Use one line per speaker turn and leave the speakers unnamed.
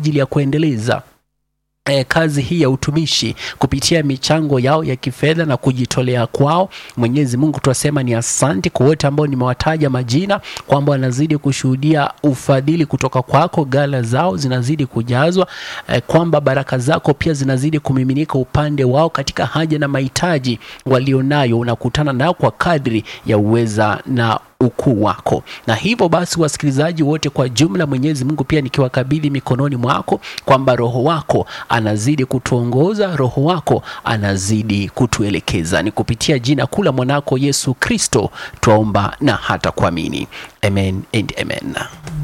ajili ya kuendeleza E, kazi hii ya utumishi kupitia michango yao ya kifedha na kujitolea kwao. Mwenyezi Mungu tunasema ni asante kwa wote ambao nimewataja majina, kwamba wanazidi kushuhudia ufadhili kutoka kwako, gala zao zinazidi kujazwa, e, kwamba baraka zako pia zinazidi kumiminika upande wao katika haja na mahitaji walionayo, unakutana nao kwa kadri ya uweza na ukuu wako. Na hivyo basi, wasikilizaji wote kwa jumla, Mwenyezi Mungu pia nikiwakabidhi mikononi mwako, kwamba Roho wako anazidi kutuongoza, Roho wako anazidi kutuelekeza. Ni kupitia jina kuu la mwanako Yesu Kristo twaomba na hata kuamini, amen and amen.